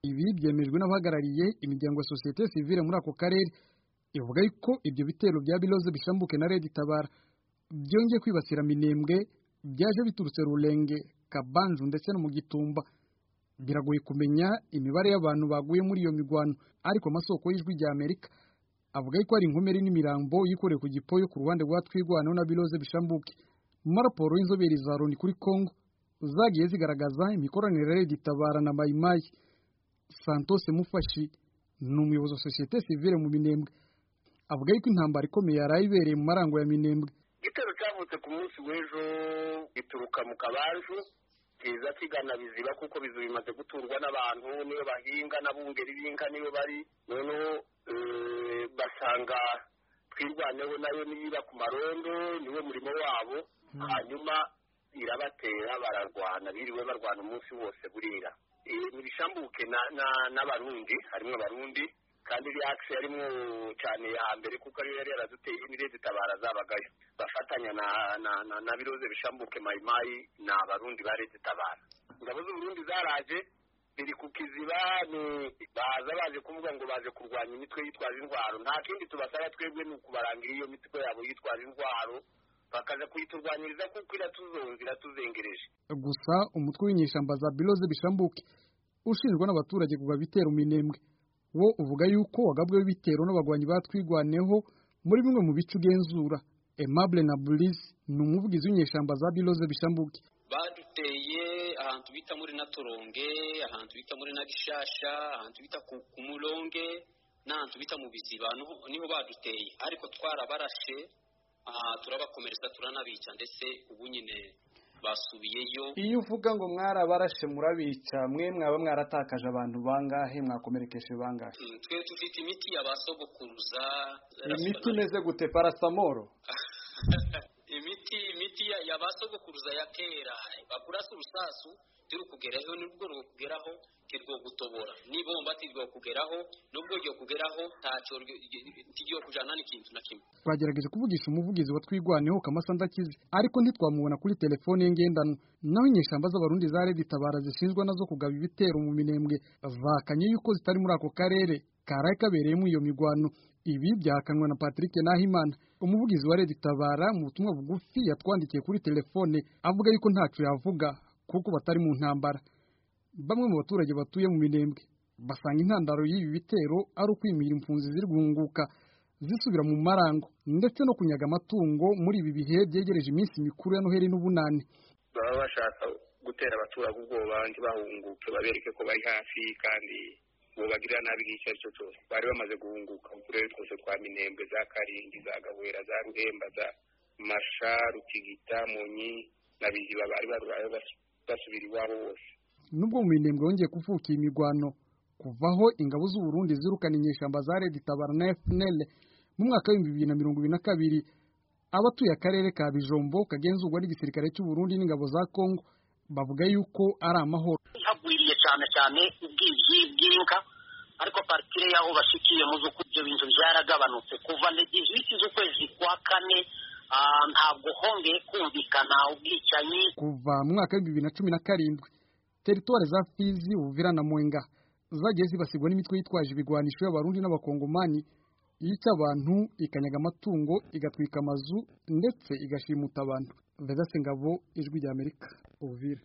ibi byemerejwe n'abahagarariye imiryango ya sosiyete sivile muri ako karere ivuga ko ibyo bitero bya biroze bishambuke na Red Tabara byongeye kwibasira Minembwe byaje biturutse Rurenge Kabanzu ndetse no mu Gitumba biragoye kumenya imibare y'abantu baguye muri iyo migwano ariko amasoko y'ijwi rya Amerika avuga ko ari inkomere n'imirambo yikoreye ku gipoyo ku ruhande rwa twigwano na biroze bishambuke mu raporo y'inzobere za Loni kuri Congo zagiye zigaragaza imikoranire ya Red Tabara na Mayimayi Santos Mufashi ni umuyobozi wa sosiyete sivile mu Minembwe avuga yuko intambara ikomeye yari ayibereye mu marango ya Minembwe igitero cyavutse ku munsi w'ejo gituruka mu kabanju kiza kigana biziba kuko bizu bimaze guturwa n'abantu niyo bahinga n'abungeri b'inka niyo bari noneho basanga twirwaneho nayo niyiba ku marondo niwo murimo wabo hanyuma irabatera bararwana biriwe barwana umunsi wose burira ntibishambuke n'abarundi harimo abarundi kandi iriya akisi yarimo cyane ya mbere kuko ariyo yari yaraduteye imire zitabara zabagayo bafatanya na biroze bishambuke mayimayi ni abarundi ba leta itabara ingabo z'uburundi zaraje biri ku kiziba ni baza baje kuvuga ngo baje kurwanya imitwe yitwaje intwaro nta kindi tubasaba twebwe ni ukubarangira iyo mitwe yabo yitwaje intwaro bakaza kuyiturwanyiriza kuko iratuzonze iratuzengereje gusa umutwe w'inyeshyamba za biroze bishambuke ushinjwa n'abaturage kugwa bitero minembwe wo uvuga yuko wagabweho ibitero n'abagwanyi batwigwaneho muri bimwe mu bice ugenzura Aimable na Burizi ni umuvugizi w'inyeshyamba za biroze bishambuke baduteye ahantu bita muri Naturonge ahantu bita muri Nagishasha ahantu bita ku Kumuronge n'ahantu bita mu Biziba niho baduteye ariko twarabarashe turabakomereza turanabica ndetse ubu nyine basubiyeyo iyo uvuga ngo mwarabarashe murabica mwe mwaba mwaratakaje abantu bangahe mwakomerekeje bangahe twe dufite imiti yabasogokuruza imiti imeze gute parasamoro imiti imiti yabasogokuruza ya kera bakurasa urusasu turi kugeraho nibwo rwo kugeraho kirwo gutobora nibomba tirwo kugeraho nubwo ryo kugeraho ntacyo tiryo kujana n'ikintu na kimwe twagerageje kuvugisha umuvugizi wa twigwaneho kamasanda kizi ariko ntitwamubona kuri telefone ngendanwa naho inyeshyamba z'abarundi za Red Tabara zishinzwa nazo kugaba ibitero mu minembwe vakanye yuko zitari muri ako karere karaye kabereyemo iyo migwano ibi byahakanwa na Patrick Nahimana umuvugizi wa Red Tabara mu butumwa bugufi yatwandikiye kuri telefone avuga yuko ntacyo yavuga kuko batari mu ntambara bamwe mu baturage batuye mu minembwe basanga intandaro y'ibi bitero ari ukwimira impunzi ziri guhunguka zisubira mu marango ndetse no kunyaga amatungo muri ibi bihe byegereje iminsi mikuru ya noheli n'ubunani baba bashaka gutera abaturage ubwoba banjye bahunguke babereke ko bari hafi kandi ubu bagirira nabi icyo ari cyo cyose bari bamaze guhunguka uturere twose twa minembwe za karindwi za gahwera za ruhemba za masha rukigita munyi na biziba bari barurayo basubira iwabo bose nubwo mu minembwe yongeye kuvuka iyi migwano kuvaho ingabo z'uburundi zirukana inyeshyamba za Red Tabara na FNL mu mwaka w'ibihumbi bibiri na mirongo ibiri na kabiri abatuye akarere ka Bijombo kagenzurwa n'igisirikare cy'u Burundi n'ingabo za Congo bavuga yuko ari amahoro hagwiriye cyane cyane ubwibyi bw'inka ariko partire y'aho bashikiye mu z'uko ibyo bintu byaragabanutse kuva legiziti z'ukwezi kwa kane ntabwo hongeye kumvikana ubwicanyi kuva mu mwaka w'ibihumbi bibiri na cumi na karindwi teritwari za Fizi Uvira na Mwenga zagiye zibasigwa n'imitwe yitwaje ibigwanisho y'abarundi n'abakongomani yica abantu ikanyaga amatungo igatwika amazu ndetse igashimuta abantu Vedaste Ngabo ijwi rya Amerika Uvira